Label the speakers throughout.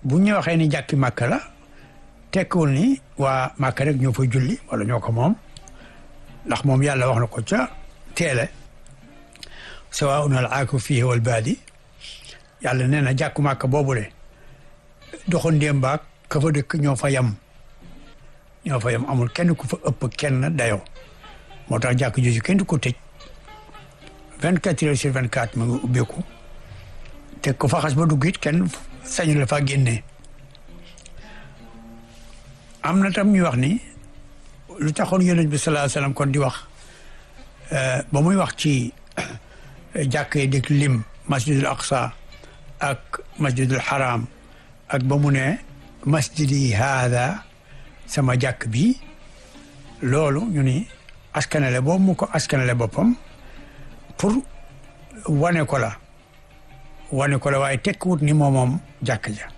Speaker 1: bu ñu waxee ni jàkki màkk la tekkiwul ni waa màkk rek ñoo fa julli wala ñoo ko moom ndax moom yàlla wax na ko ca teele sawaun al aaku fihi wal baadi yàlla nee na jàkku màkk boobule doxandéem baak ka fa dëkk ñoo fa yam ñoo fa yam amul kenn ku fa ëpp kenn dayoo moo tax jàkk jooju kenn du ko tëj vingt quatre heures sur vingt quatre mu ngi ubbeeku te ko fa xas ba dugg it kenn sañu la fa génnee am na tam ñu wax ni lu taxoon yonent bi sallallahu alayhi wasallam kon di wax ba muy wax ci jàkk yi dik lim masjidul aqsa ak masjidul haram ak ba mu ne masjidi haada sama jàkk bi loolu ñu ni askanale boobu mu ko askanale boppam pour wane ko la wane ko la waaye tekkiwut ni moom moom jàkk ja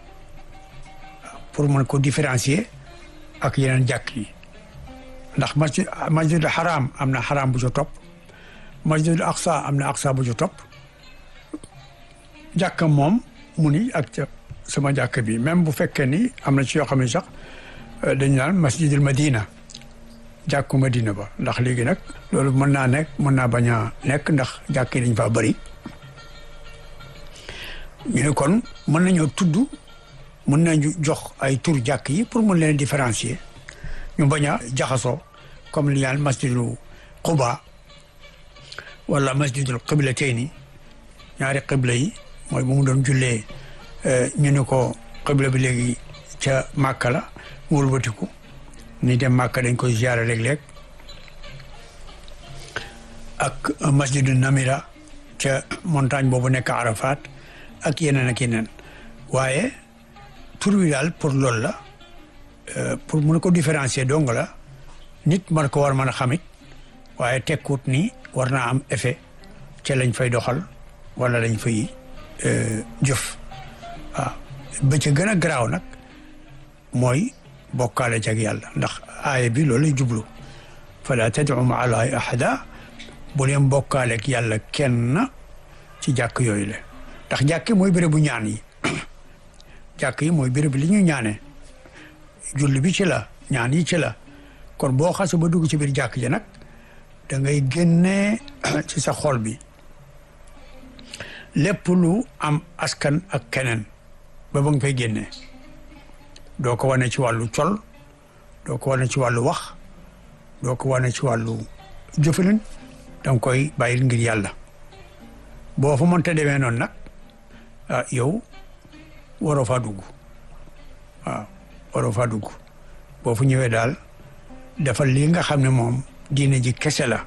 Speaker 1: pour mën ko différencier ak yeneen jàkk yi ndax masjid masjidul haram am na haram bu ca topp masjidul aqsa am na aqsa bu ca topp jàkka moom mu ni ak ca sama jàkk bi même bu fekkee ni am na ci yoo xam ne sax dañu naan masjidul madina jàkku madina ba ndax léegi nag loolu mën naa nekk mën naa bañ a nekk ndax jàkk yi dañ faa bëri ñu ne kon mën nañoo tudd mën nañu jox ay tur jàkk yi pour mën leen différencier ñu bañ a jaxasoo comme li ñaan masjidul quba wala masjidul qiblatayni ñaari qibla yi mooy bu mu doon jullee ñu ne ko qibla bi léegi ca Màkka la mu wëlbatiku ni dem Màkka dañ koy ziyaara léeg-léeg ak masjidu Namira ca montagne boobu nekk Arafat ak yeneen ak yeneen waaye tur wi daal pour loolu la pour mun ko différencier dong la nit man ko war mën a xamit waaye tekkut ni war naa am effet ca lañ fay doxal wala lañ fay jëf waaw ba ca gën a garaaw nag mooy bokkaale ci ak yàlla ndax aaya bi loolu lay jublu fala tad'u ma'a allahi ahada bu leen bokkaale ak yàlla kenn ci jàkk yooyu la ndax jàkk mooy béréb bu ñaan yi jàkk yi mooy béréb li ñu ñaane julli bi ci la ñaan yi ci la kon boo xase ba dugg ci biir jàkk ji nag da ngay génnee ci sa xol bi lépp lu am askan ak keneen ba ba nga fay génnee doo ko wane ci wàllu col doo ko wane ci wàllu wax doo ko wane ci wàllu jëfalin da nga koy bàyyil ngir yàlla boo fa mënta demee noonu nag ah yow waroo faa dugg waaw waroo faa dugg boo fu ñëwee daal dafa lii nga xam ne moom diine ji kese la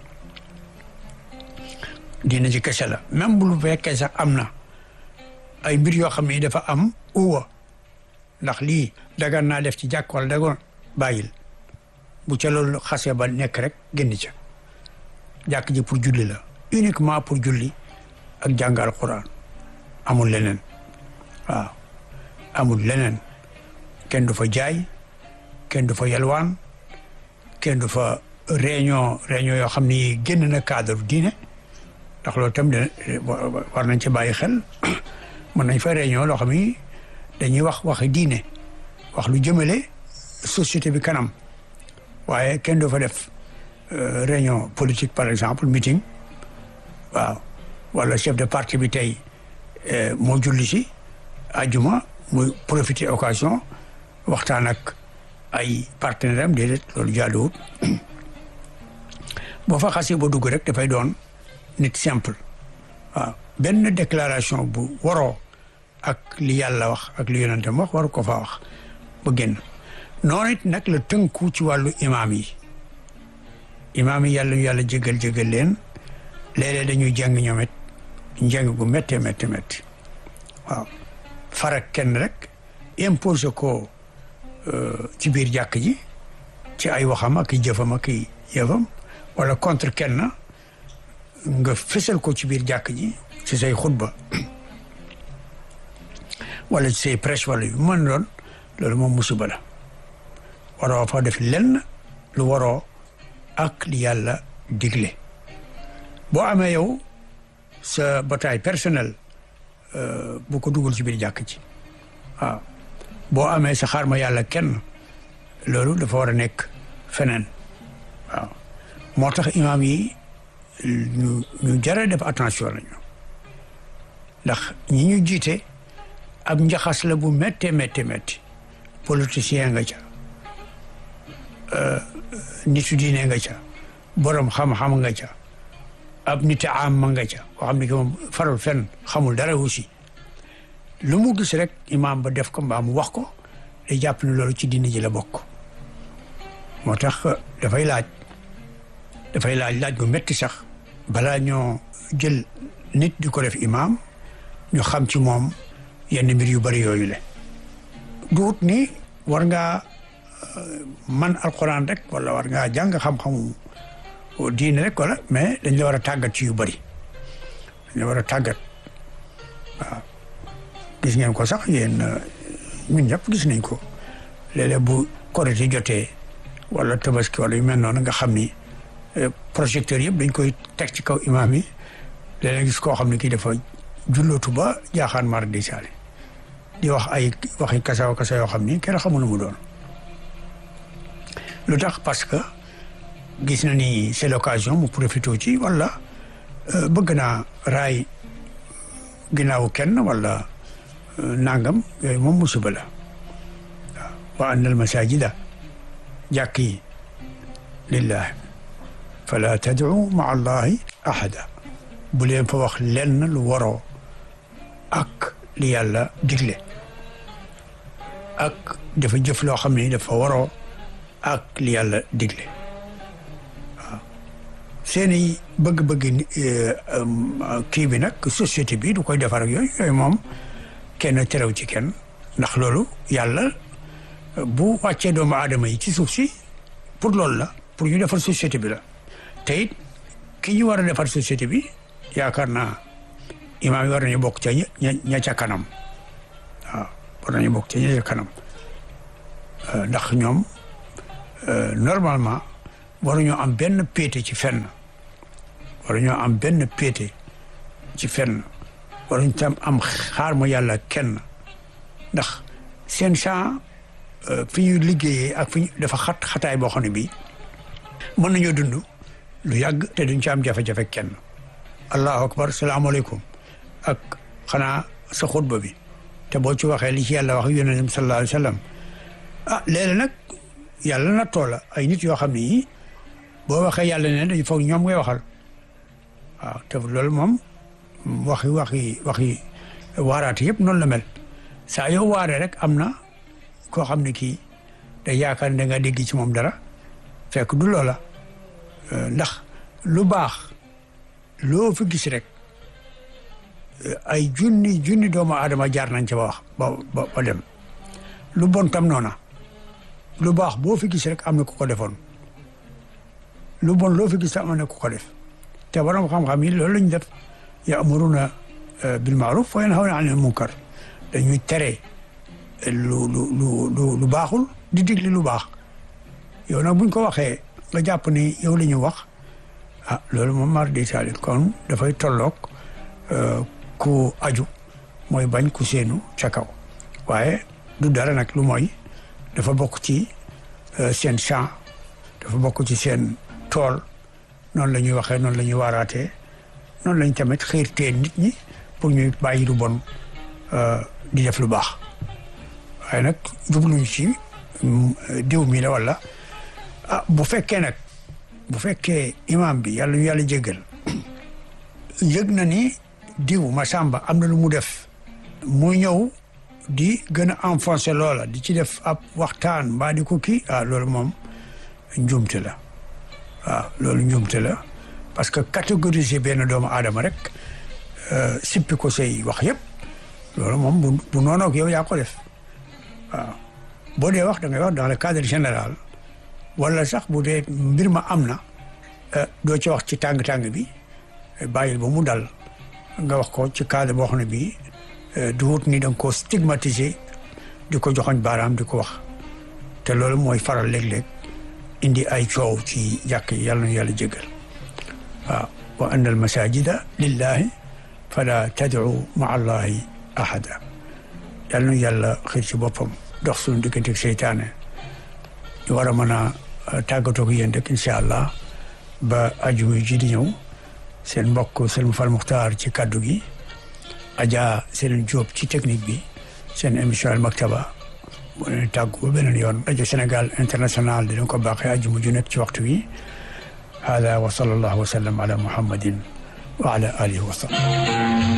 Speaker 1: diine ji kese la même bu lu fekkee sax am na ay mbir yoo xam ne dafa am uwa ndax lii dagan naa def ci jàkk wala dagoon bàyyil bu ca loolu xasee ba nekk rek génn ca jàkk ji pour julli la uniquement pour julli ak jàng alquran amul leneen waaw amul leneen kenn du fa jaay kenn du fa yalwaan kenn du fa réunion réunion yoo xam ni génn na cadre diine ndax loolu tam de war nañ ci bàyyi xel mën nañ fa réunion loo xam ni dañuy wax waxi diine wax lu jëmale société bi kanam waaye kenn du fa def réunion politique par exemple meeting waaw wala chef de parti bi tey moo julli si ajuma muy profiter occasion waxtaan ak ay partenaire am déedéet loolu jaaduwut boo fa xasee ba dugg rek dafay doon nit simple waaw benn déclaration bu waroo ak li yàlla wax ak li yonentam wax waru ko fa wax ba génn noonu it nag la tënku ci wàllu imaam yi imaam yi yàlla yàlla jégal jégal leen léeg-léeg dañuy jàng ñoom it njàng gu métte métte métti waaw farak kenn rek imposé ko ci biir jàkk ji ci ay waxam ak i jëfam ak i yëfam wala contre kenn nga fësal ko ci biir jàkk ji ci say xutba wala ci say prêche wala yu mën doon loolu moom musiba la waroo fa def lenn lu waroo ak li yàlla digle boo amee yow sa bataille personnelle bu ko dugal ci biir jàkk ji waaw boo amee sa xaar ma yàlla kenn loolu dafa war a nekk feneen waaw moo tax imaam yi ñu ñu jara def attention lañu ndax ñi ñu jiite ab njaxas la bu méttee méttee métti politicien nga ca nitu diine nga ca borom xam-xam nga ca ab nit am ma nga ca koo xam ne ki moom faral fenn xamul dara aussi lu mu gis rek imaam ba def ko mbaa mu wax ko day jàpp ne loolu ci diine ji la bokk moo tax dafay laaj dafay laaj laaj bu métti sax balaa ñoo jël nit di ko def imaam ñu xam ci moom yenn mbir yu bari yooyu le duut ni war ngaa man alxuraan rek wala war ngaa jàng xam-xamu diine rek wala mais dañ la war a tàggat ci yu bari dañ la war a tàggat waaw gis ngeen ko sax yéen ñun ñëpp gis nañ ko léeg-léeg bu korite jotee wala tabaski wala yu mel noonu nga xam ni projecteur yëpp dañ koy teg ci kaw imaam yi léeg-léeg gis koo xam ne kii dafa jullootu ba jaaxaan mar di saali di wax ay waxi kasaw kasa yoo xam ni kenn xamul mu doon lu tax parce que gis na ni c'est l'occasion mu profité ci wala bëgg naa raay ginnaaw kenn wala nangam yooyu moom musiba la waaw wa anna al masajida jàkk yi lillahi fala tad'u ma allahi ahada bu leen fa wax lenn lu waroo ak li yàlla digle ak dafa jëf loo xam ne dafa waroo ak li yàlla digle waaw seeni bëgg-bëgg kii bi nag société bi du koy defar ak yooyu yooyu moom kenn terew ci kenn ndax loolu yàlla bu wàccee doomu aadama yi ci suuf si pour loolu la pour ñu defar société bi la te it ki ñu war a defar société bi yaakaar naa imaam yi war nañu bokk ca ña ña ca kanam waaw war nañu bokk ca ña ca kanam ndax ñoom normalement waruñoo am benn péete ci fenn waruñoo am benn péete ci fenn waruñ tam am xaar ma yàlla kenn ndax seen champ fi ñu liggéeyee ak fi ñu dafa xat xataay boo xam ne bii mën nañoo dund lu yàgg te duñ ci am jafe-jafe kenn allahu akbar salaamaaleykum ak xanaa sa xutba bi te boo ci waxee li ci yàlla wax yonent bi sallallahu alayhi wa sallam ah léeg-léeg nag yàlla na toola ay nit yoo xam ne yii boo waxee yàlla ne dañu foog ñoom ngay waxal waaw te loolu moom waxi waxi waxi waaraate yëpp noonu la mel saa yoo waaree rek am na koo xam ne kii day yaakaar ne da nga dégg ci moom dara fekk du loola ndax lu baax loo fi gis rek ay junni junni doomu aadama jaar nañ ca ba wax ba ba dem lu bon tam noona lu baax boo fi gis rek am na ku ko defoon lu bon loo fi gis tam am na ku ko def te borom xam-xam yi loolu lañ def ya'muruna bil ma'ruf wa yanhawna 'anil munkar dañuy tere lu lu lu lu baaxul di digli lu baax yow nag buñ ko waxee nga jàpp ni yow la ñu wax ah loolu moom mar di taali kon dafay tolloog ku aju mooy bañ ku seenu ca kaw waaye du dara nag lu mooy dafa bokk ci seen champ dafa bokk ci seen tool noonu la ñuy waxee noonu la ñuy waaraatee noonu lañ tamit xiirtee nit ñi pour ñuy bàyyi lu bon di def lu baax waaye nag jubluñ ci diw mi la wala ah bu fekkee nag bu fekkee imam bi yàlla ñu yàlla jéggal yëg na ni diw Masamba am na lu mu def mu ñëw di gën a enfoncé loola di ci def ab waxtaan mbaa di ko kii ah loolu moom njuumte la waaw loolu njuumte la parce que catégoriser benn doomu aadama rek sippi ko say wax yëpp loolu moom bu bu noonu ak yow yaa ko def waaw boo dee wax da ngay wax dans le cadre général wala sax bu dee mbir ma am na doo ci wax ci tàng-tàng bi bàyyil ba mu dal nga wax ko ci cadre boo xam ne bii du wut ni da nga koo stigmatiser di ko joxoñ baaraam di ko wax te loolu mooy faral léeg-léeg indi ay coow ci jàkk yi yàlla na yàlla jégal waaw wa anna al masajida lillahi fala tad'u maa allahi ahada yàlla nu yàlla xiir ci boppam dox suñu diggante ak seytaane ñu war a mën a tàggatoo ak yéen rek incha allah ba aju ji di ñëw seen mbokk Sëriñ Fall Muxtaar ci kaddu gi Adja Serigne Diop ci technique bi seen émission Al Maktaba bu leen tàggu ba beneen yoon rajo Sénégal international dinañ ko baaxee aju mu ju nekk ci waxtu wi hada wa sallallahu wa sallam ala muhammadin wa ala alihi wa sallam